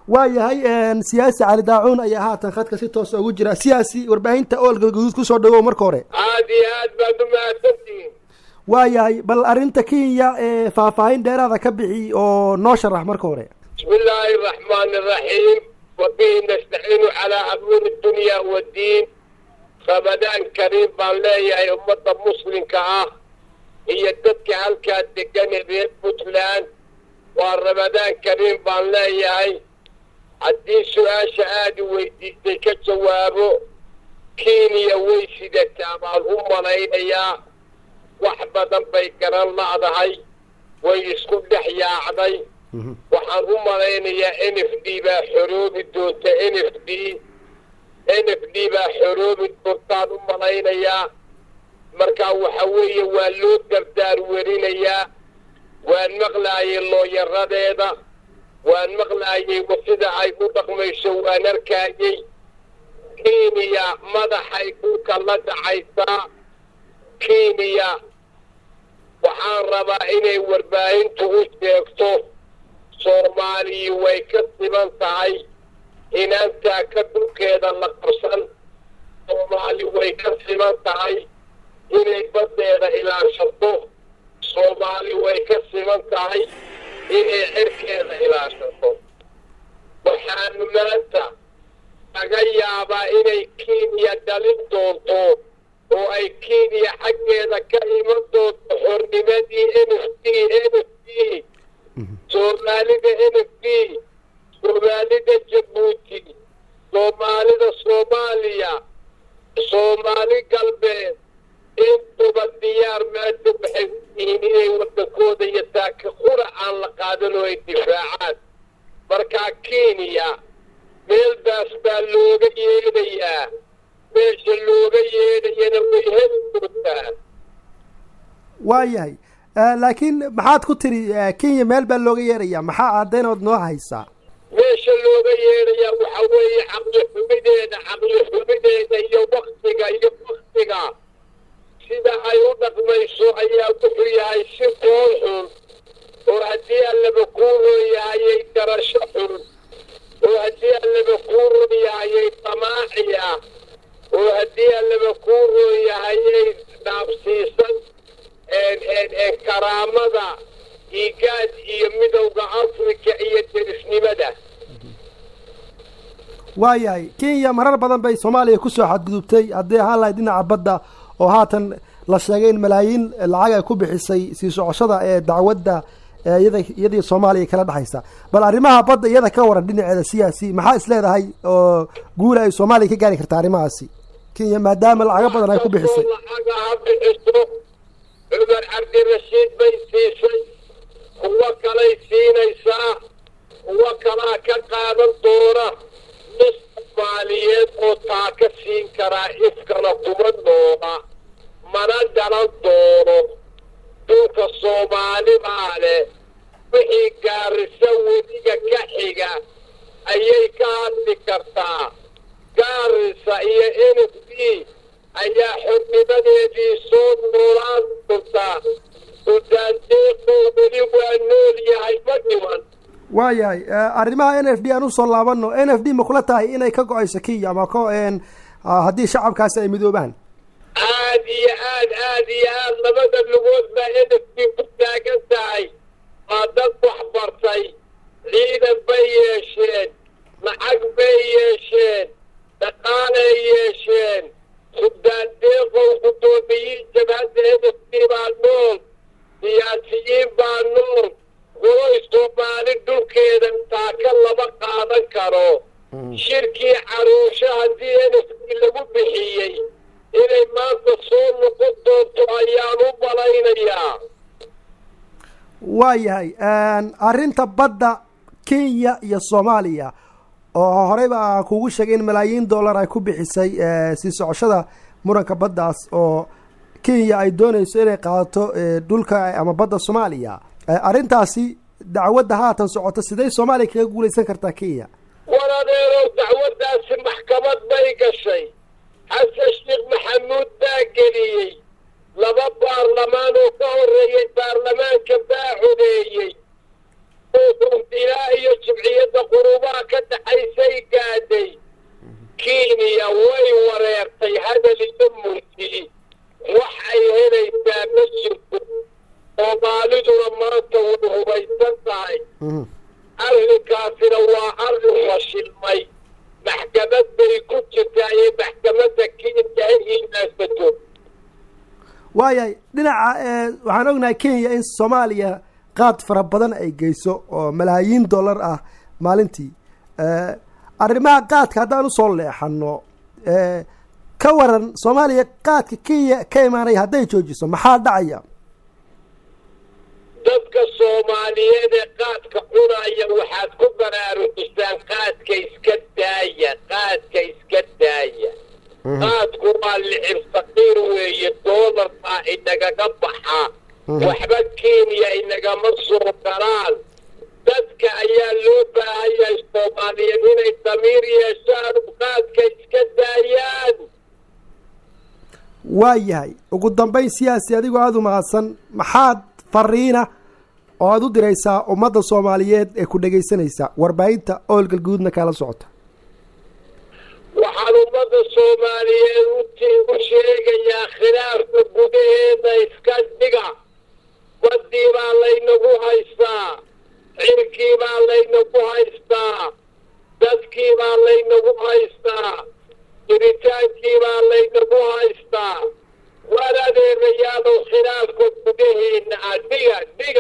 waayahay siyaasi cali daacuun ayaa haatan khadka si toosa ugu jira siyaasi warbaahinta ool galgaduud kusoo dhawow marka hore aada iyo aad baad u mahadsantihiin waayahay bal arrinta kenya ee faahfaahin dheeraada ka bixi oo noo sharax marka hore bismi illaahi araxmaani iraxiim wabihi nastaciinu calaa amuuri dunya waddiin ramadaan kariim baan leeyahay ummadda muslimka ah iyo dadka halkaa degan ee reer puntland waa ramadaan kariim baan leeyahay haddii su-aasha aada u weydiistay ka jawaabo kenya way sidataa baan u malaynayaa wax badan bay garan la'dahay way isku dhex yaacday waxaan u malaynayaa n f d baa xoroobi doonta n f d n f d baa xoroobi doontaan u malaynayaa markaa waxa weeye waa loo dardaar werinayaa waan maqlaayay looyaradeeda waan maqlaayay sida ay u dhaqmayso waan arkaayey kenya madaxay dhulka la dhacaysaa kenya waxaan rabaa inay warbaahintu u sheegto soomaaliya way ka siban tahay inaantaa ka dhulkeeda la qabsan soomaali way ka siban tahay inay baddeeda ilaashato soomaali way ka siban tahay inay cirkeeda ilaashato waxaanu maanta laga yaabaa inay kenya dhalin doonto oo ay kenya xaggeeda ka iman doonto xornimadii n f d n f d soomaalida n f d soomaalida jabuuti soomaalida soomaaliya soomaali galbeed intuba diyaar maanta waxay u yihiin inay waddankooda iyo taaka qura aan la qaadan oo ay difaacaan markaa kenya meeldaas baa looga yeedhayaa meesha looga yeedhayana way heli doontaa waayahay laakiin maxaad ku tiri kenya meel baa looga yeedhayaa maxaa caddaynood noo haysaa meesha looga yeedhayaa waxa weeye caqli xumideeda caqli xumideeda iyo waktiga iyo waktiga sida ay u dhaqmayso ayaa wuxuu yahay si qool xun oo haddii allaba kuu rooyahayay garasho xun oo haddii allaba kuu rooyahayay damaaci ah oo haddii allaba kuu rooyahayay dhaabsiisan karaamada iigaad iyo midowda afrika iyo derisnimada waayahay kenya marar badan bay soomaaliya kusoo xadgudubtay haddii ahaan lahayd dhinaca badda oo haatan la sheegay in malaayiin lacag ay ku bixisay sii socoshada ee dacwadda iyada iyadii soomaaliya kala dhexaysa bal arrimaha badda iyada ka waran dhinaceeda siyaasi maxaa is leedahay oo guula ay soomaaliya ka gaari karta arrimahaasi kenya maadaama lacago badan ay ku bixisay lacaga ha bixiso cumar cabdirashiid bay siisay kuwo kalay siinaysaa kuwo kalaa ka qaadan doona mis soomaaliyeed oo taa ka siin karaa ifkana kuma noola mana garan doono dhulka soomaali baa leh wixii gaarisa weliga ka xiga ayay ka hadli kartaa gaarisa iyo n f d ayaa xornimadeedii soo noolaan doontaa suldaandeeqoo weli waa nool yahay ma dhiman waayahay arrimaha n f d aan usoo laabano n f d ma kula tahay inay ka go-ayso kenya ama ko haddii shacabkaasi ay midoobaan aad iyo aad aad iyo aad labada lugood baa n f d ku taagan tahay waa dad wax bartay ciidan bay yeesheen lacag bay yeesheen dhaqaalay yeesheen suldaan deeqow guddoomiyiin jabhadda n f d baa nool siyaasiyiin baa nool waloy soomaali dhulkeeda taaka lama qaadan karo shirkii caruusho haddii n f d lagu bixiyey inay maanta soo noqon doonto ayaan u malaynayaa waayahay arrinta badda kenya iyo soomaaliya oo horeyba aan kugu sheegay in malaayiin dollar ay ku bixisay sii socoshada muranka baddaas oo kenya ay doonayso inay qaadato dhulka ama badda soomaaliya arrintaasi dacwadda haatan socoto sidee soomaaliya kaga guulaysan kartaa kenya war adeerow dacwaddaasi maxkamad bay gashay xasan sheekh maxamuud baa geliyey laba baarlamaan oo ka horreeyey baarlamaanka baa codeeyey ilaa iyo jimciyadda qurubaha ka waayahay dhinaca waxaan ognahay kenya in soomaaliya qaad fara badan ay geyso oo malaayiin dollar ah maalintii arrimaha qaadka haddaan usoo leexano ka waran soomaaliya qaadka kenya ka imaanaya hadday joojiso maxaa dhacaya dadka soomaaliyeed ee qaadka cunaya waxaad ku baraarujisaan qaadka iska daaya qaadka iska daaya qaadku waa licib saqiir weeye doolar baa inagaga baxa waxba kenya inagama soo galaan dadka ayaa loo baahan yahay soomaaliyeed inay damiir yeeshaan qaadka iska daayaan waa yahay ugu dambayn siyaasi adigoo aada u mahadsan maxaad fariina oo aada u diraysaa ummadda soomaaliyeed ee ku dhegaysanaysa warbaahinta oolgal guudna kaala socota waxaan ummadda soomaaliyeed u sheegayaa khilaafka gudaheeda iska dhiga baddii baa laynagu haystaa cirkii baa laynagu haystaa dadkii baa laynagu haystaa jiritaankii baa laynagu haystaa war adeerayaalow khilaafka gudaheena ah dhiga dhiga